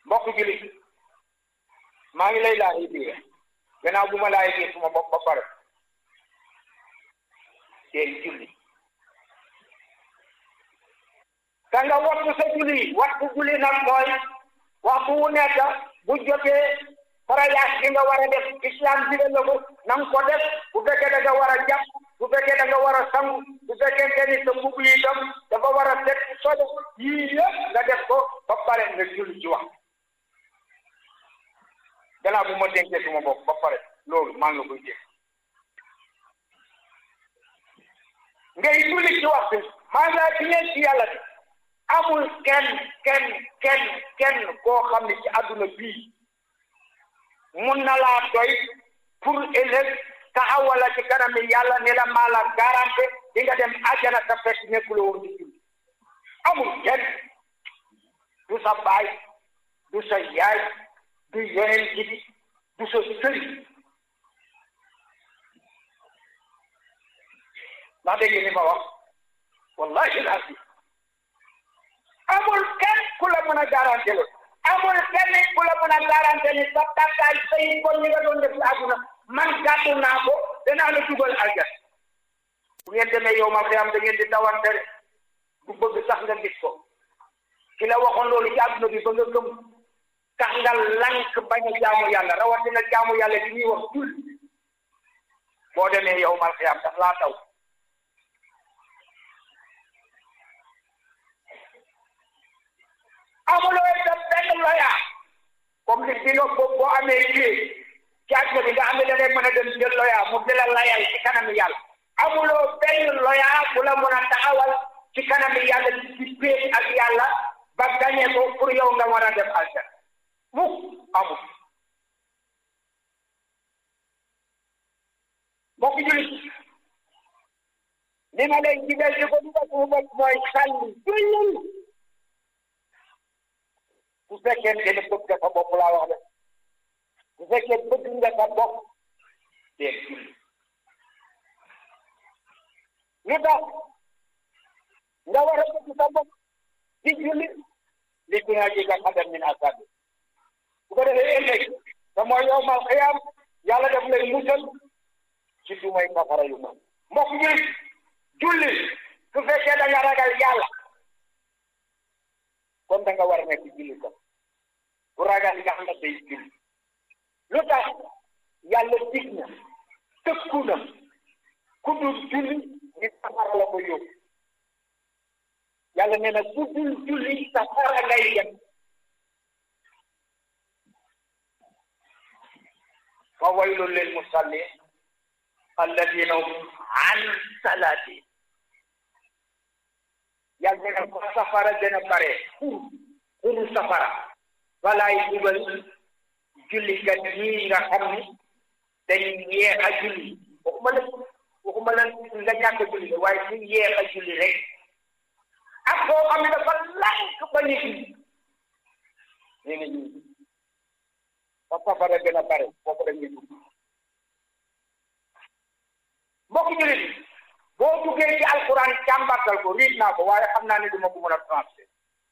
mbokk jullit maa ngi lay laaj biir gannaaw bu ma laaj biir suma bopp ba pare tey julli ka nga wattu sa julli wattu julli nag mooy waxtu wu nekk bu jotee farayas bi nga war a def islam digal la ko na nga ko def bu fekkee da nga war a jàpp bu fekkee da nga war a sangu bu fekkee ni sa mbubb yi itam dafa war a set sodo yii yëpp nga def ko ba pare nga julli ci wax gannaaw bu ma dénkee suma bopp ba pare loolu maa ngi la koy dégg ngay julli ci waxtu maa ngi laa ci ñeen ci yàlla bi amul kenn kenn kenn kenn koo xam ne ci àdduna bii mun na laa doy pour ëllëg taxawala ci kanam yàlla ne la maa la garanté di nga dem àjjana ta fekk nekkuloo woon di julli amul kenn du sa baay du sa yaay du yeneen jibi du sa sëriñ ndax dégg ni ma wax wallahi alazim amul kenn ku la mën a garanté la amul kenn ku la mën a garanté ni sa tàkkaay say kon ñi nga doon def ci àdduna man gàddu naa ko danaa la dugal aljan bu ngeen demee yow ma fi am da ngeen di dawante rek du bëgg sax nga gis ko ki la waxoon loolu ci àdduna bi ba nga gëm tax nga lank bañ a jaamu yàlla rawatina jaamu yàlla di ñuy wax jul boo demee yow mal fi am daf laa taw amuloo itam benn loya comme li bi nga boo boo amee liggéey ci àdduna bi nga xam ne da ngay mën a dem jël loya mu di la layal ci kanam yàlla amuloo benn loya bu la mën a taxawal ci kanam yàlla ci péet ak yàlla ba gañe ko pour yow nga war a dem aljan mukk amul mbokk jullit li ma lay digal di ko dugal sumu bopp mooy sànni jullil bu fekkee ne bëgg nga sa bopp laa wax de bu fekkee bëgg nga sa bopp dee julli lu tax nga war a bëgg sa bopp di julli li ci nga jega xadam min asabi bu ko defee ëllëg te mooy yow mal xiyaam yàlla daf lay musal ci du may safara yu mag mbokk julli julli su fekkee da nga ragal yàlla kon da nga war a nekk julli ko bu ragal yàlla day julli lu tax yàlla dig na tëkku na ku dul julli ni safara la ko yóbbu yàlla nee na ku dul julli safara ngay dem fa waylun lil musallin alladina hum an salati yàlla nee na ko safara gën a bare xur xuru safara walaay dugal jullikat ñii nga xam ni dañ yeex a julli waxuma la waxuma la nga ñàkk a julli waaye ñu yeex a julli rek ak koo xam ne dafa lànk ba ñu julli nee na ñu fa safara gën a bare foofu dañuy dugg mbokk jullit boo duggee ci alquran càmbartal ko riit naa ko waaye xam naa ne duma ko mën a transfert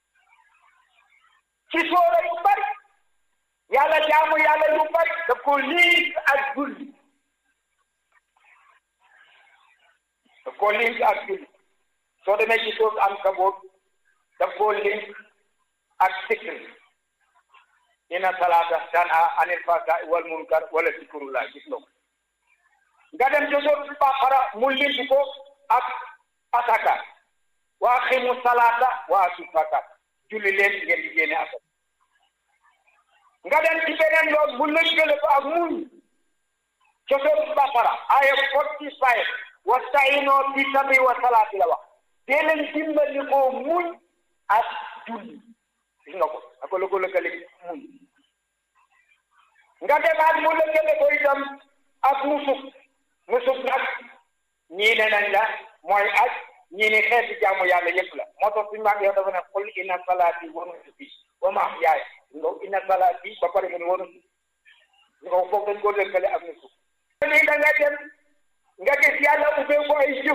ci soora yu bari yàlla jaamu yàlla yu bari daf ko link ak julli daf ko link ak julli soo demee ci soos am kaboot daf ko link ak sikr inna salaata tanha anil fahsaa'i wal munkar wala zikrullah gis nga ko nga dem ci soos Baqara mu link ko ak asaka wa aqimu salaata wa atu zakat julli leen ngeen di génne asaka nga dem ci beneen yoon mu lëkkale ko ak muñ ca soos Baqara aya forty five wasta'iinoo bi sabri wa salaati la wax dee leen dimbali ko muñ ak julli gis nga ko ak la ko lëkkale muñ nga demaat mu lëkkale ko itam ak nusuk nusuk nag ñii ne nañ la mooy aj ñii ne xeeti jaamu yàlla yëpp la moo tax suñu maam yow dafa ne qul inna salaati wa nusuki wa mahyaaya nga inna salaati ba pare mu ne wa nusuki nga foofu dañ ko lëkkale ak nusuk nii da nga dem nga gis yàlla ubbee ko ay jëf